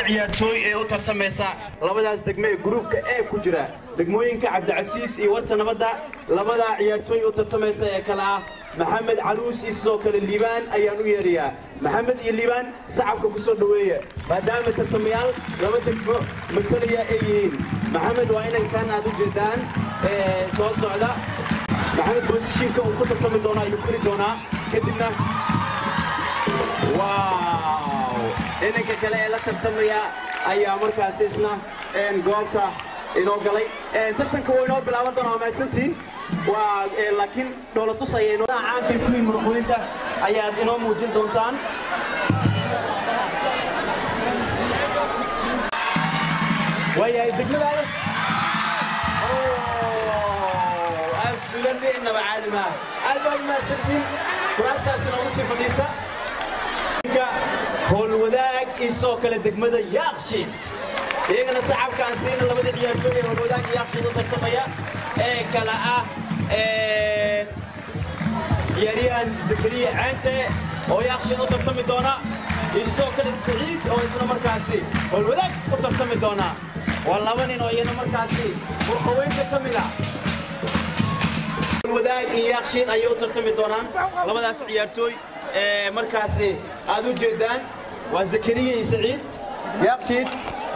ciyaartooy ee u tartamaysa labadaas degme ee gruubka ee ku jira degmooyinka cabdicasiis iyo warta nabadda labadaa ciyaartooy u tartamaysa ee kale ah maxamed caruus iyo sidoo kale liibaan ayaan u yeerayaa maxamed iyo liibaan sacabka ku soo dhoweeya maadaama tartamayaal laba degmo matalaya ay yihiin maxamed waa inankan aad u jeedaan ee soo socda maxamed boosishiinka uu ku tartami doonaa ayuu kori doonaa kadibna waaw inanka kale ee la tartamaya ayaa markaasi isna een, goobta inoo galay Een, tartanka wuu inoo bilaaban doonaa waa mahadsantihiin waa ee, laakiin dhoolatus ayay inoo caankay kuwii muruqooyinta ayaad inoo muujin doontaan waayahay degmadaada absolutely inaba caadi maaha aad baad umahadsantihiin kuraastaas inoogu sii fadhiista howlwadaag isoo kale degmada yaaqshiid iyagana sacabkaan siina labadii ciyaartooy ee howlwadaag iyo yaaqshiid u tartamaya ee kala ah een, ciyaaryahan zakariya caante oo yaaqshiid u tartami doona isoo kale saciid oo isna markaasi howlwadaag u tartami doona waa laba nin oo iyana markaasi furqaweynta ka mid ah wadaag iyo yaaqshiid ayay u tartami doonaan labadaas ciyaartooy ee markaasi aad u jeedaan waa zakariya iyo saciid yaaqshiid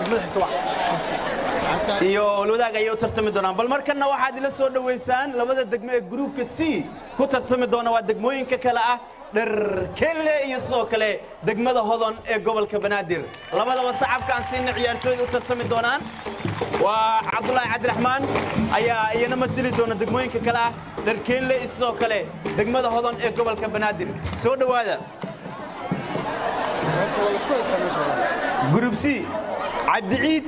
iyo olwadaag ayay u tartami doonaan bal markanna waxaad ila soo dhoweysaan labada degmo ee gruubka c ku tartami doona waa degmooyinka kale ah dharkelle iyo sidoo kale degmada hodon ee gobolka banaadir labadaba sacabkaan siina ciyaartooyda u tartami doonaan waa cabdulaahi cabdiraxmaan ayaa iyana mateli doona degmooyinka kale ah dharkelle iyo sidoo kale degmada hodon ee gobolka banaadir soo dhowaada group c cabdiciid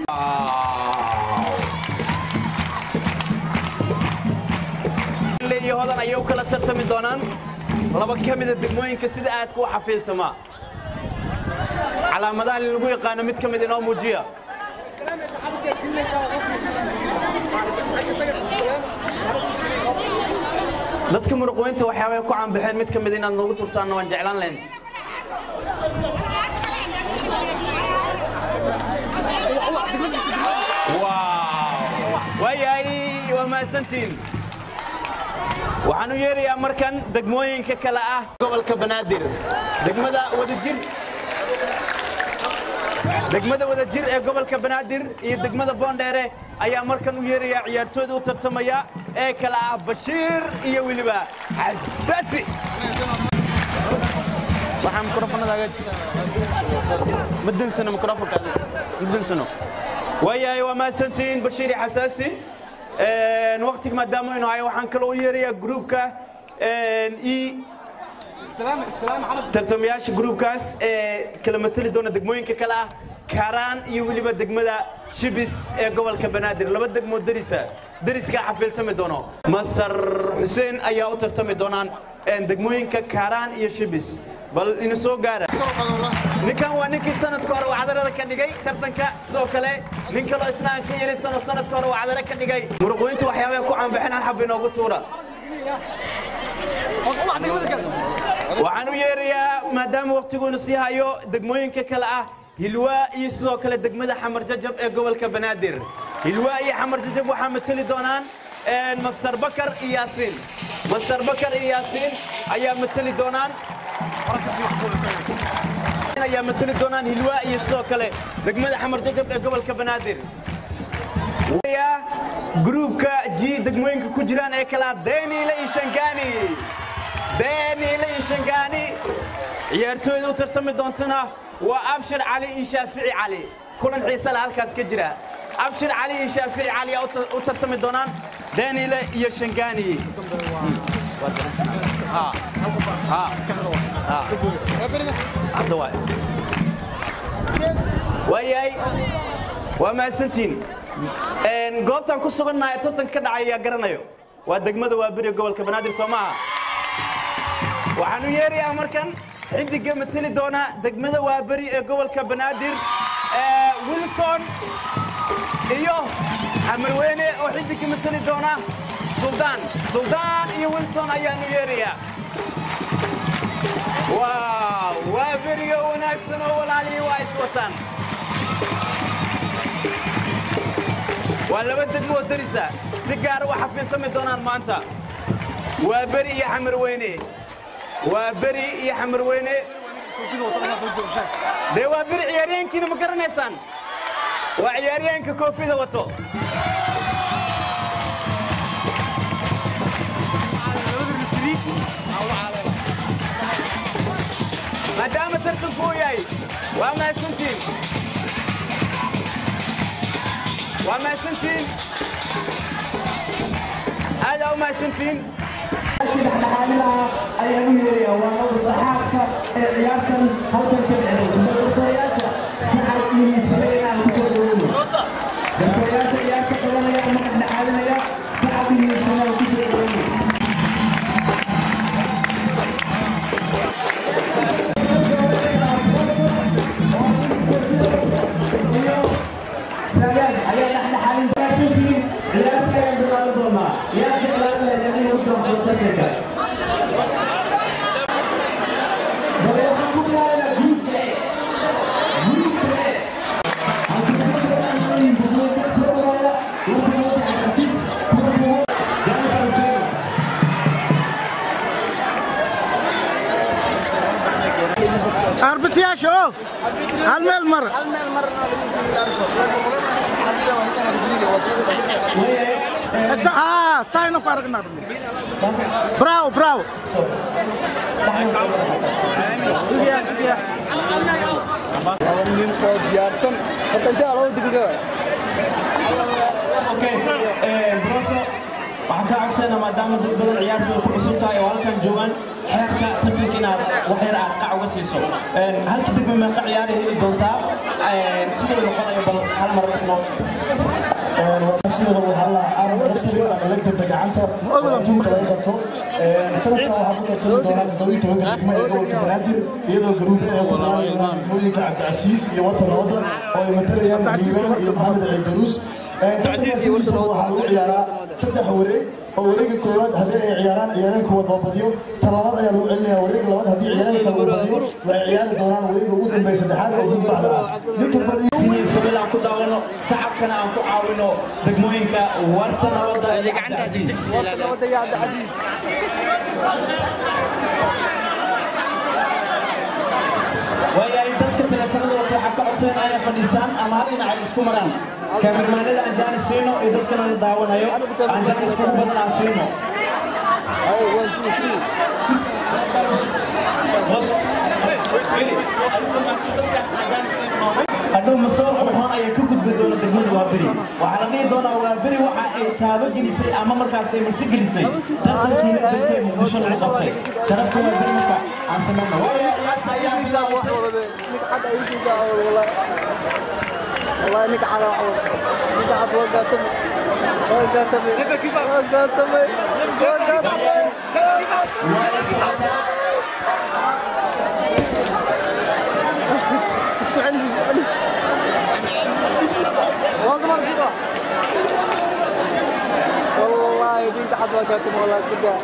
Le iyo hodan ayay u kala tartami doonaan laba ka mida degmooyinka sida aadka u xafiiltama calaamadaha lagu yaqaano mid ka mid inoo muujiya dadka muruqweynta waxyaabay ku caanbaxeen mid ka mid inaad noogu turtaanna waan jeclaan lahayn waaw waayahay waa mahadsantiin waxaan u yeerayaa markan degmooyinka kale ah gobolka banaadir degmada wadajir degmada wadajir ee gobolka banaadir iyo degmada boondheere ayaa markan u yeerayaa ciyaartooyda u tartamaya ee kale ah bashiir iyo weliba xasaasi waxaa mikrofonadaaga ma dansano mikrofonkaada ma dansano waayahay waa mahadsantihiin bashiir iyo xasaasi Een, waqtiga maadaama aynu hayo waxaan kaloo u yeerayaa gruubka e tartamayaasha gruubkaas ee kala matali doona degmooyinka kale ah karaan iyo weliba degmada shibis ee gobolka banaadir laba degmoo derisa deriskaa xafiiltami doono masar xuseen ayaa u tartami doonaan een, degmooyinka karaan iyo shibis bal ina soo gaara ninkan waa ninkii sanadka hore uu cadarada ka dhigay tartanka sidoo kale nin kaloo isna aan ka yeelisano sanadka hore uu cadara ka dhigay muruqweynta waxyaabaha ku caanbaxeen hal xab inoogu tuura waxaan u yeerayaa maadaama waqtiguuna sii hayo degmooyinka kale ah hilwaa iyo sidoo kale degmada xamar jajab ee gobolka banaadir hilwaa iyo xamar jajab waxaa mateli doonaan een, masar bakar iyo yaasiin masar bakar iyo yaasiin ayaa mateli doonaan ayaa mateli doonaan hilwaa iyo sidoo kale degmada xamar jajab ee gobolka banaadir Waya, gruubka g degmooyinka ku jiraan ee kala deniile iyo shangani deniile iyo shangani ciyaartooyda u tartami doontana waa abshir cali iyo shaafici cali kulan xiise leh halkaas ka jira abshir cali iyo shaafici cali ayaa u tar- u tartami doonaan deniile iyo shangani Ha. Ha. Ha. hadda waay waayahay waa mahadsantiin Een, goobtaan ku sugannahay tartanka ka dhacay ayaa garanayo waa degmada waaberi gobolka banaadir soo maaha waxaan u yeerayaa markan xidiga mateli doona degmada waaberi ee gobolka banaadir ee wilson iyo xamarweyne oo xidiga mateli doona suldaan suldaan iyo wilson ayaan u yeerayaa waaw waa beriga wanaagsan oo walaalihii waa iswataan waa laba degmo oo darisa si gaara u xafiiltami doonaan maanta waa beri iyo xamarweyne waa beri iyo xamarweyne dee waa beri ciyaaryahankiina ma garanaysaan waa ciyaaryahanka koofida wato maadaama tartanku uu yahay waa mahadsantiin waa mahadsantiin aadaa u mahadsantiin dhexdhexaadinaha ayaa u yeeraya waa madaxaadka ee ciyaartan halkan ka dhexeeya garsooriyaasha saxar iyo miisabeenaan kusoo dhaweyno garsooriyaasha ciyaarta qabanaya ama dhexdhexaadinaya saxar iyo miisabeenaan kusoo dhaweyno سلام على نحن حاليا ثلاثين لا تكلم بالمنظومة يا شباب الذين يكرهون التكتك arbityaasha oo hal meel mar aa sayna ku aragnaa bravo bravo sugiya sugiya nin oo diyaarsan horta intee loo digriga اوكي بروسو waxaan ka codsanaa maadaama dad badan ciyaartu ay ku cusub tahay oo halkan joogaan xeerka tartanka inaad wax yar aad qac uga siiso halka degme meeqa ciyaar ay heli doontaa sidoo noqonayo bal hal mar noo sideeda waxaa la aaran nasri ama legdanta gacanta adduunka laga qabto sanadkan waxaa ku tartami doonaa toddobiyi tobanka degmo ee gobolka banaadir iyadoo garuube ay ku bilaabi doonaan degmooyinka cabdicasiis iyo warta nabadda oo ay matalayaan liibaan iyo maxamed ciidaruus tartankaasi waxaa lagu ciyaaraa saddex wareeg oo wareega koowaad haddii ay ciyaaraan ciyaareenka wadabadyo talabaad ayaa lagu celinaya wareega labaad haddii ciyaareenka lagu badiyo waxay ciyaari doonaan wareega ugu dambeeya saddexaad oo gudbacda ah ninka badi siniid sabil aan ku daawano sacabkana aan ku caawino degmooyinka warta nabadda iyo cabdicasiis wadaya cabdicasiis waayahay dadka teleefanada wata waxaa ka codsayan inay fadhiistaan ama hal dhinac ay isku maraan kaamirmaanada aan jaanis siino iyo dadkana daawanayo aan jaanis kugu badan aan siino hadhow masoo qurxoon ayaa ka gudbi doona degmada waaberi waxaa la dhihi doonaa waaberi waxa ay taabagelisay ama markaas ay murtigelisay tartankiina dalkee muqdisho lagu qabtay sharafta waaberi marka aan samayno waayo ciyaarta ayaa bilaabatay والله انك على عوض انك حد وقعتم وقعتم وقعتم وقعتم اسكو علي اسكو علي لازم ارزقه والله بنت حد وقعتم والله صدق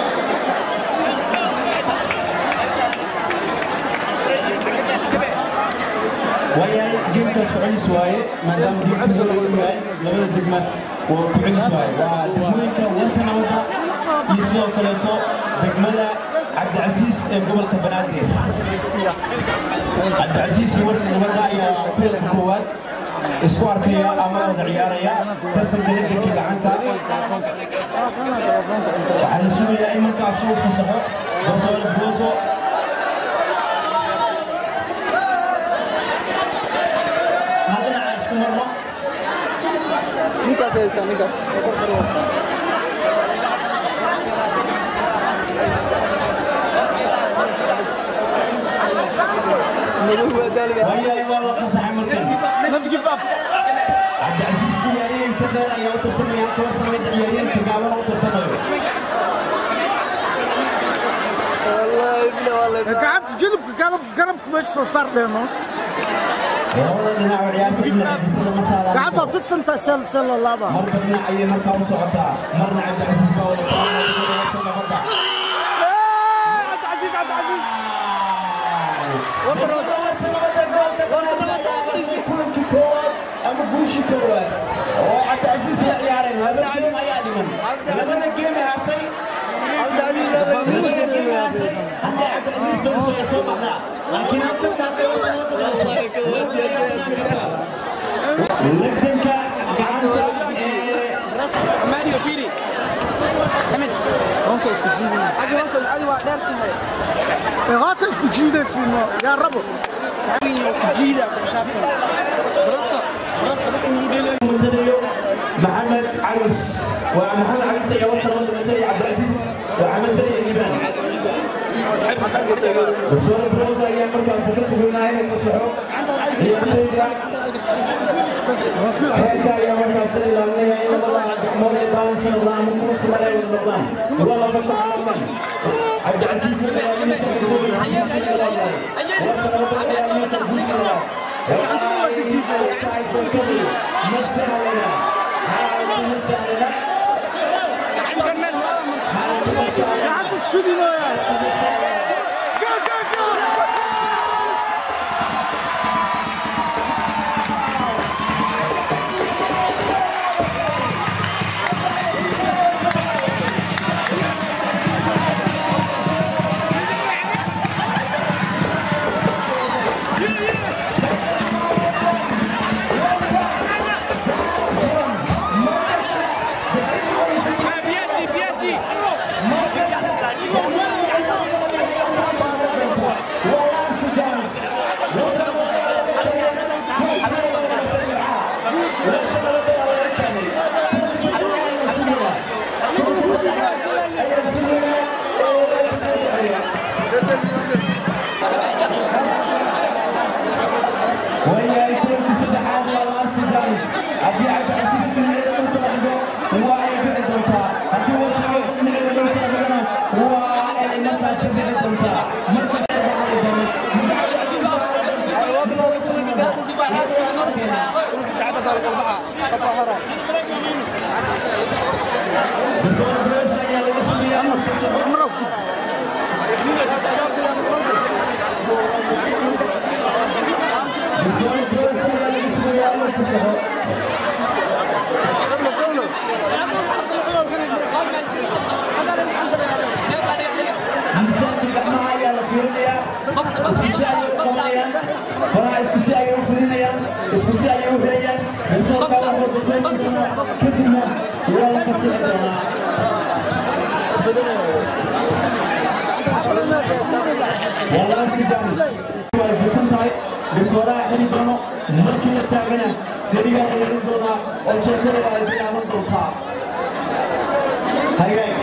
waayahay geemkaas ku celis waaye maadaama geemkaas lagu yahay labada degma waa ku celis waaye waa degmooyinka warta nabadda iyo sidoo kaleeto degmada cabdicasiis ee gobolka banaadir cabdicasiis iyo warta nabadda ayaa kulanka koowaad isku arkaya ama wada ciyaaraya tartanka legelka gacanta waxaa la sugayaa in markaas uu fasaxo gosool gooso hal dhinaca isku marno ninkaas haystaa ninkaas madow waa daaliga waayahay waa la fasaxay markan cabdicasiis ciyaaryahanka dheer ayaa u tartamaya halka warta nabadda ciyaaryahanka gaaban u tartamayo والله ابني والله gacanta jilibka garab garabka meesha soo saar dheeno labada dhinac oo ciyaarta dhinaca xigtada ma saaraan gacanta fidsantaa sel sel laaba marba dhinac ayay markaa u socotaa marna cabdicasiis baa wada tabanaya warta nabadda عبد العزيز عبد العزيز warta nabadda goolka banaadir ayaa qabsay kulankii koowaad ama guushii koowaad oo cabdicasiis la ciyaareen laba geem ayaa dhiman labada geem ee hartay labada geem ee hartay haddii cabdicasiis badiso way soo baxdaa laakiin halkanka legdanka gacanta ee Mario Fili. Ahmed. Hoos isku jiidin. Adi hoos adi waa dheer tahay. Ee hoos isku jiidaysiin yaa rabo. Adi ku jiida ku shaafan. Barasta. Barasta wax uu dheelay. متديو محمد عروس ومحمد عروس يا وطن وطن متدي عبد العزيز وعمل تدي الجبال وصور بروسا يا مركز سكرت بما هي المسحوق هيك يا مركز سيد الله إلا الله مولى الله صلى الله عليه وسلم عليه وسلم والله بس عالم عبد العزيز بن عبد Hadi studio ya. Go go go. وهي يسوي سبع هذا الارض جالس ابي عبد العزيز بن عيد المنطقه هو اي بعد دوتا ابي وجهه بن عيد المنطقه هو اي مركز بعد دوتا مركز biswadaha xili doono markii la taagana sarigaa yeelin doonaa oo sheekada ay bilaaban doontaa hagaag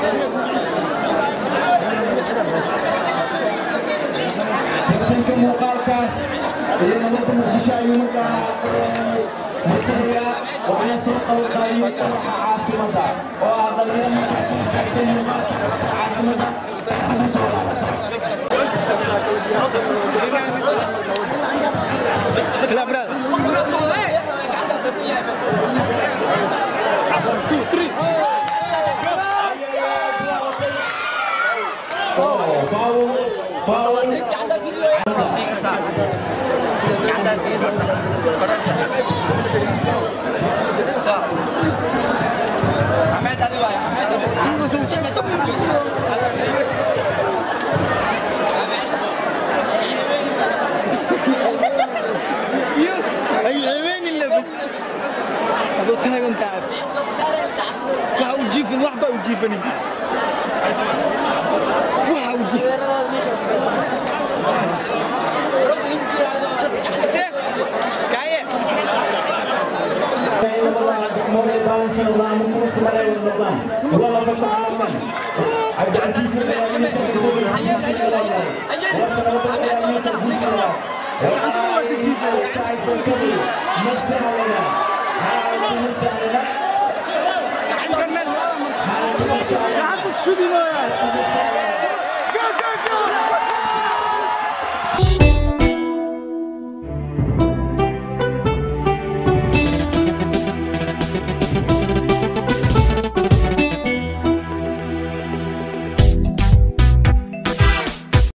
tartanka muuqaalka iyo nabadda muqdisho ayuu markaa matalaya waxaana soo qabanqaabiyey dhinaca caasimadda oo ah dhalinyaro markaa soo istaagtay muuqaalka caasimadda ugu soo laabata Clap, brother. فاول فاول Ay, وين اللبس؟ هذا كان كنت تعب. waxa uu jiifin waxba uu jiifanin waxa uu jiifin kaye مولى الله صلى الله عليه وسلم والله بس عالم عبد العزيز بن